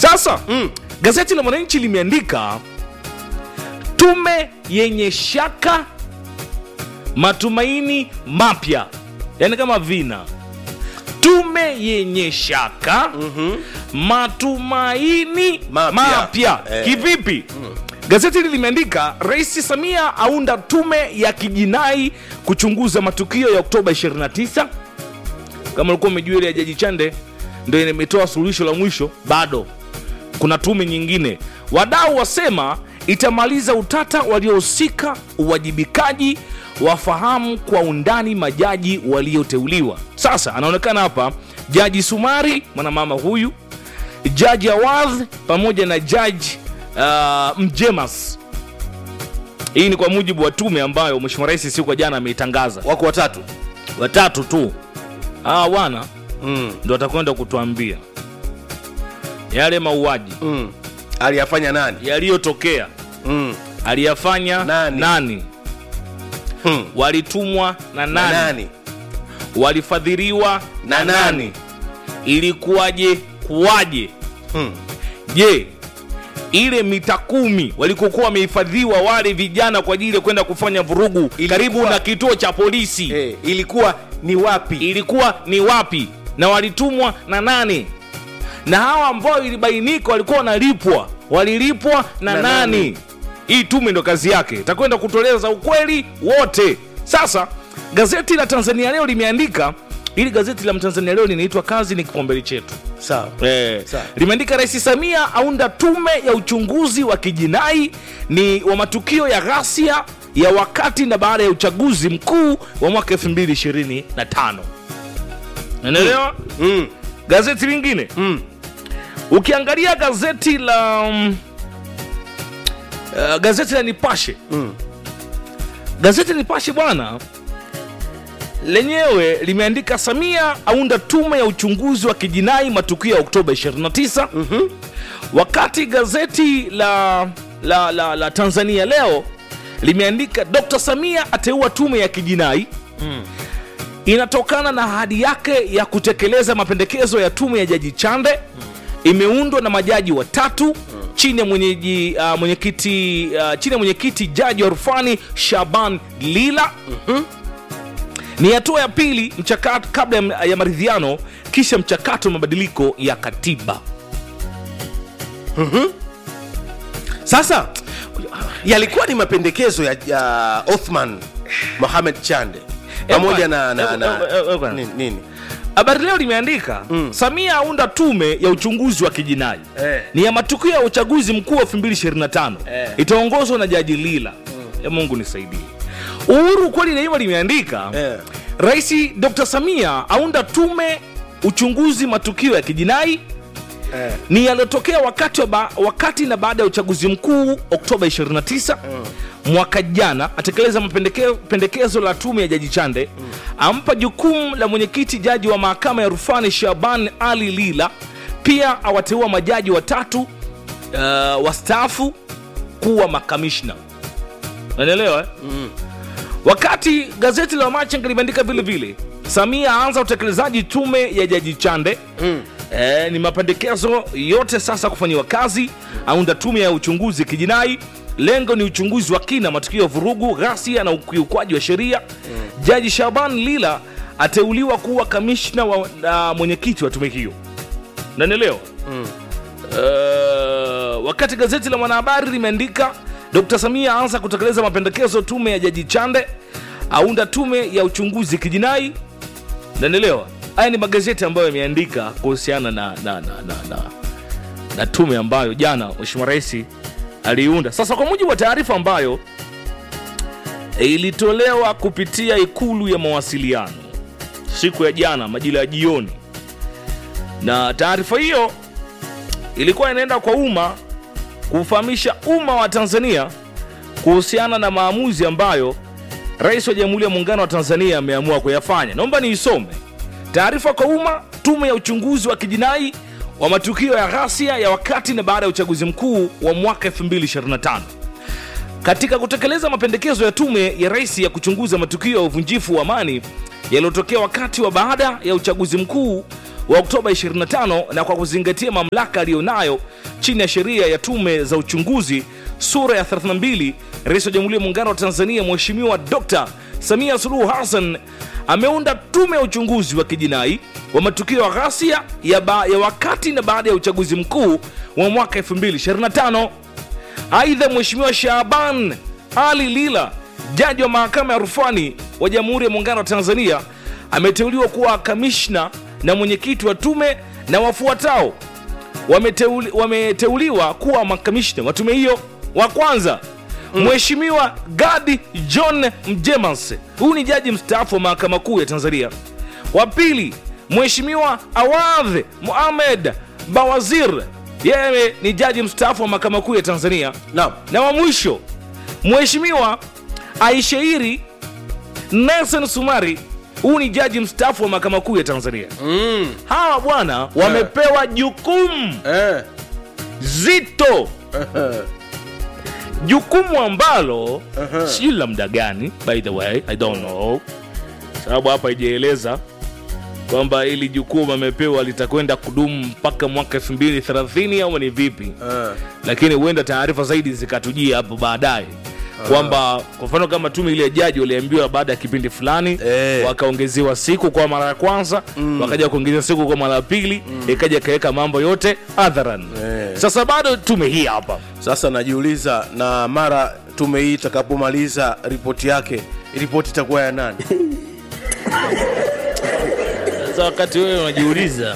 sasa mm. gazeti la mwananchi limeandika tume yenye shaka matumaini mapya yaani kama vina tume yenye shaka mm-hmm. matumaini Mapya. mapya Eh. kivipi gazeti hili limeandika rais samia aunda tume ya kijinai kuchunguza matukio ya oktoba 29 kama ulikuwa umejua ile ya jaji chande ndio imetoa suluhisho la mwisho bado kuna tume nyingine wadau wasema itamaliza utata waliohusika uwajibikaji wafahamu kwa undani majaji walioteuliwa sasa anaonekana hapa jaji sumari mwanamama huyu jaji awadh pamoja na jaji uh, mjemas hii ni kwa mujibu wa tume ambayo mheshimiwa rais siku ya jana ameitangaza wako watatu watatu tu hawa wana mm. ndo atakwenda kutuambia yale mauaji Mm. aliyafanya nani yaliyotokea mm. aliyafanya Nani? nani? Hmm. walitumwa na Na nani, nani walifadhiliwa na, Na nani? nani? ilikuwaje kuwaje Hmm. je ile mita kumi walikokuwa wamehifadhiwa wale vijana kwa ajili ya kwenda kufanya vurugu Ilikuwa- karibu na kituo cha polisi Eh, ilikuwa ni wapi ilikuwa ni wapi na walitumwa na nani na hawa ambao ilibainika walikuwa wanalipwa walilipwa na, Na nani? nani? hii tume ndo kazi yake itakwenda kutueleza ukweli wote sasa gazeti la tanzania leo limeandika ili gazeti la mtanzania leo linaitwa kazi ni kipaumbele chetu sawa Eh, Sawa. limeandika rais samia aunda tume ya uchunguzi wa kijinai ni wa matukio ya ghasia ya wakati na baada ya uchaguzi mkuu wa mwaka 2025 naelewa mm. gazeti lingine Mm. ukiangalia gazeti la um, uh, gazeti la nipashe Mm. gazeti la nipashe bwana lenyewe limeandika samia aunda tume ya uchunguzi wa kijinai matukio ya oktoba 29 mm-hmm. wakati gazeti la, la, la, la tanzania leo limeandika dr samia ateua tume ya kijinai inatokana na ahadi yake ya kutekeleza mapendekezo ya tume ya jaji chande imeundwa na majaji watatu chini ya mwenyeji uh, mwenyekiti uh, chini ya mwenyekiti jaji wa rufani shaban lila ni hatua ya pili mchakato kabla ya, ya maridhiano kisha mchakato wa mabadiliko ya katiba sasa yalikuwa ni mapendekezo ya, ya othman mohamed chande pamoja na, na, na Eh, eh, eh, eh, nini, nini? habari leo limeandika mm. samia aunda tume ya uchunguzi wa kijinai Eh. ni ya matukio ya uchaguzi mkuu wa 2025 Eh. itaongozwa na jaji lila mm. ya mungu nisaidie uhuru kweli naiva limeandika Eh. rais dr samia aunda tume uchunguzi matukio ya kijinai Eh. ni yaliyotokea wakati, wa ba, wakati na baada ya uchaguzi mkuu oktoba 29 mwaka jana atekeleza mapendekezo pendekezo la tume ya jaji chande ampa jukumu la mwenyekiti jaji wa mahakama ya rufani shaban ali lila pia awateua majaji watatu uh, wastaafu kuwa makamishna unaelewa eh? wakati gazeti la machenga limeandika vile vile samia aanza utekelezaji tume ya jaji chande mm. e, ni mapendekezo yote sasa kufanyiwa kazi aunda tume ya uchunguzi kijinai lengo ni uchunguzi wa kina matukio ya vurugu ghasia na ukiukwaji wa sheria mm. jaji shaban lila ateuliwa kuwa kamishna wa, na mwenyekiti wa tume hiyo nanielewa mm. uh, wakati gazeti la mwanahabari limeandika dr samia aanza kutekeleza mapendekezo tume ya jaji chande aunda tume ya uchunguzi kijinai nanielewa haya ni magazeti ambayo yameandika kuhusiana na, na, na, na, na, na tume ambayo jana mheshimiwa rais aliiunda sasa kwa mujibu wa taarifa ambayo e, ilitolewa kupitia ikulu ya mawasiliano siku ya jana majira ya jioni na taarifa hiyo ilikuwa inaenda kwa umma kufahamisha umma wa tanzania kuhusiana na maamuzi ambayo rais wa jamhuri ya muungano wa tanzania ameamua kuyafanya naomba niisome taarifa kwa umma tume ya uchunguzi wa kijinai wa matukio ya ghasia ya wakati na baada ya uchaguzi mkuu wa mwaka 2025 katika kutekeleza mapendekezo ya tume ya rais ya kuchunguza matukio ya uvunjifu wa amani yaliyotokea wakati wa baada ya uchaguzi mkuu wa Oktoba 25 na kwa kuzingatia mamlaka aliyonayo chini ya sheria ya tume za uchunguzi sura ya 32, Rais wa Jamhuri ya Muungano wa Tanzania Mheshimiwa Dr. Samia Suluhu Hassan ameunda tume ya uchunguzi wa kijinai wa matukio ya ghasia ya, ba, ya wakati na baada ya uchaguzi mkuu wa mwaka 2025. Aidha, Mheshimiwa Shaaban Ali Lila, jaji wa mahakama ya rufani wa Jamhuri ya Muungano wa Tanzania, ameteuliwa kuwa kamishna na mwenyekiti wa tume na wafuatao wameteuli, wameteuliwa kuwa makamishna wa tume hiyo. Wa kwanza Mheshimiwa Gadi John Mjemas, huyu ni jaji mstaafu wa mahakama kuu ya Tanzania. Wa pili Mheshimiwa Awadh Mohamed Bawazir, yeye ni jaji mstaafu wa mahakama kuu ya Tanzania. Naam. Na wa mwisho Mheshimiwa Aishairi Nelson Sumari, huyu ni jaji mstaafu wa mahakama kuu ya Tanzania. Mm. Hawa bwana wamepewa jukumu Eh. zito, jukumu ambalo sijui la muda gani, by the way I don't know, sababu hapa ijaeleza kwamba ili jukumu amepewa litakwenda kudumu mpaka mwaka 2030 au ni vipi Eh. lakini huenda taarifa zaidi zikatujia hapo baadaye kwamba kwa mfano kama tume ile ya jaji waliambiwa baada ya kipindi fulani Eh. wakaongezewa siku kwa mara ya kwanza wakaja kuongezea siku kwa mara ya pili ikaja ikaweka mambo yote hadharan Eh. sasa bado tume hii hapa Sasa najiuliza, na mara tume hii itakapomaliza ripoti yake, ripoti itakuwa ya nani? sasa wakati wewe unajiuliza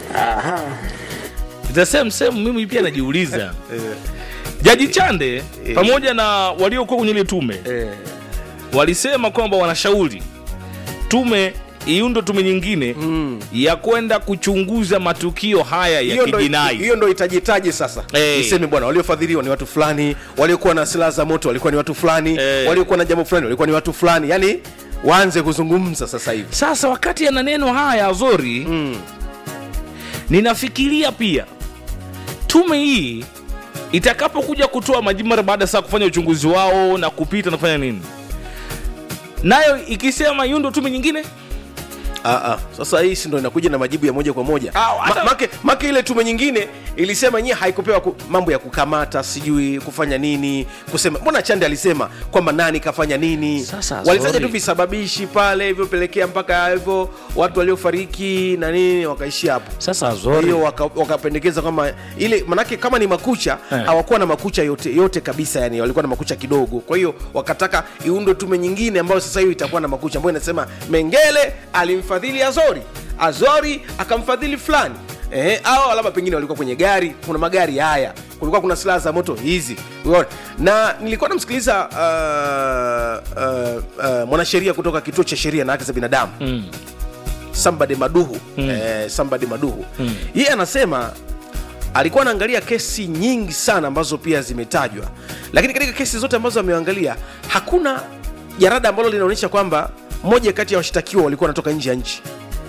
the same same mimi pia najiuliza Eh. jaji chande pamoja na waliokuwa kwenye ile tume Eh. walisema kwamba wanashauri tume iundo tume nyingine Mm. ya kwenda kuchunguza matukio haya ya hiyo ndo, kijinai hiyo ndo itajitaji sasa Eh. iseme bwana waliofadhiliwa ni watu fulani waliokuwa na silaha za moto walikuwa ni watu fulani Eh. waliokuwa na jambo fulani walikuwa ni watu fulani yani waanze kuzungumza sasa hivi sasa wakati yana neno haya azori mm. ninafikiria pia tume hii itakapokuja kutoa majibu mara baada ya saa kufanya uchunguzi wao na kupita na kufanya nini nayo ikisema yundo tume nyingine Aa, sasa hii si ndo inakuja na majibu ya moja kwa moja Ah, hata- Ma, make, make ile tume nyingine ilisema yenyewe haikupewa ku, mambo ya kukamata sijui kufanya nini kusema mbona chande alisema kwamba nani kafanya nini Sasa, walitaja sorry. tu visababishi pale hivyo mpaka hivyo watu waliofariki na nini wakaishia hapo sasa Kwa hiyo waka- wakapendekeza kwamba ile manake kama ni makucha Eh. hawakuwa na makucha yote yote kabisa yani walikuwa na makucha kidogo kwa hiyo wakataka iundwe tume nyingine ambayo sasa hiyo itakuwa na makucha ambayo inasema mengele alimfadhili azori azori akamfadhili fulani Eh, au labda pengine walikuwa kwenye gari kuna magari haya kulikuwa kuna silaha za moto hizi Unaona? na nilikuwa namsikiliza uh, uh, uh, mwanasheria kutoka kituo cha sheria na haki za binadamu mm. Sambade Maduhu mm. eh, Sambade Maduhu mm. yeye anasema alikuwa anaangalia kesi nyingi sana ambazo pia zimetajwa, lakini katika kesi zote ambazo ameangalia hakuna jarada ambalo linaonyesha kwamba moja kati ya washtakiwa walikuwa wanatoka nje ya nchi.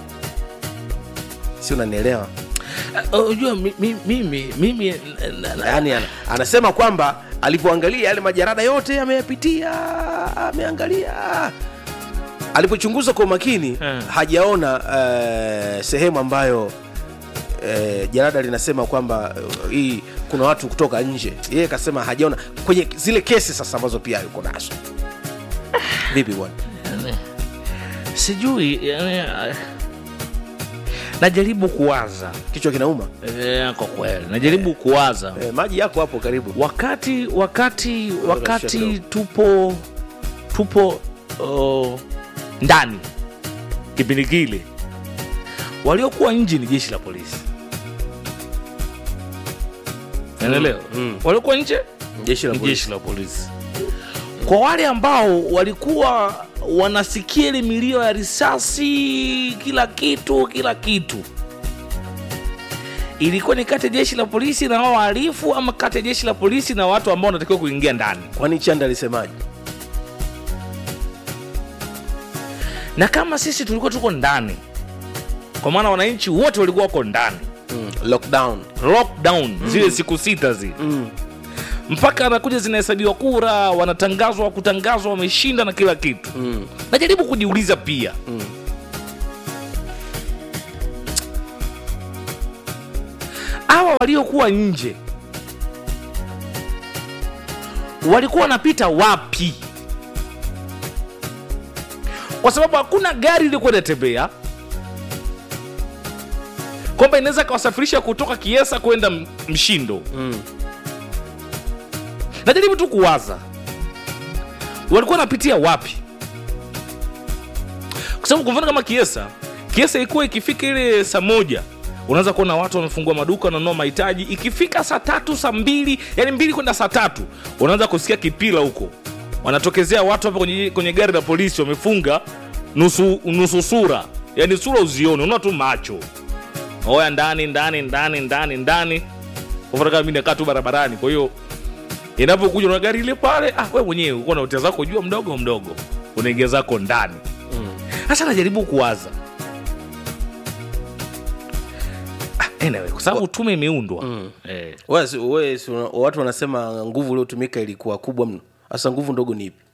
Si unanielewa? unajua mi- mi- mimi mimi na- na- Yaani ana, anasema kwamba alipoangalia yale majarada yote ameyapitia, ameangalia alipochunguza kwa umakini Hmm. hajaona eh, sehemu ambayo eh, jarada linasema kwamba eh, hii kuna watu kutoka nje. Yeye kasema hajaona kwenye zile kesi sasa ambazo pia yuko nazo. Vipi bwana? sijui yani, ah, najaribu kuwaza Kichwa kinauma? eh, kwa kweli najaribu kuwaza Eh, maji yako hapo karibu. wakati wakati wakati kidogo. tupo tupo uh, ndani kipindi kile waliokuwa nje ni jeshi la polisi naelewa mm. waliokuwa nje Jeshi la ni polisi. jeshi la polisi kwa wale ambao walikuwa wanasikia ile milio ya risasi kila kitu kila kitu ilikuwa ni kati ya jeshi la polisi na wao wahalifu ama kati ya jeshi la polisi na watu ambao wanatakiwa kuingia ndani Kwani Chanda alisemaje? na kama sisi tulikuwa tuko ndani kwa maana wananchi wote walikuwa wako ndani Mm. Lockdown. lockdown zile siku sita zile Mm. mpaka anakuja zinahesabiwa kura wanatangazwa kutangazwa wameshinda na kila kitu Mm. najaribu kujiuliza pia hawa waliokuwa nje walikuwa wanapita wapi kwa sababu hakuna gari ilikuwa inatembea kwamba inaweza kawasafirisha kutoka kiesa kwenda M- mshindo Mm. najaribu tu kuwaza walikuwa wanapitia wapi kwa sababu kwa mfano kama kiesa kiesa ilikuwa ikifika ile saa moja unaweza kuona watu wamefungua maduka wananunua mahitaji ikifika saa tatu saa mbili yani mbili kwenda saa tatu unaanza kusikia kipila huko wanatokezea watu hapa kwenye, kwenye gari la polisi wamefunga nusu, nusu sura yani sura uzione unaona tu macho oya ndani ndani ndani ndani ndani kwa mfano kama mi nakaa tu barabarani kwa hiyo inapokuja na gari ile pale ah, we mwenyewe uko na hotel zako jua mdogo mdogo unaingia zako ndani sasa najaribu kuwaza ah, anyway, kwa sababu tume imeundwa eh, Wewe si- wewe si una- watu wanasema nguvu uliotumika ilikuwa kubwa mno hasa nguvu ndogo ni ipi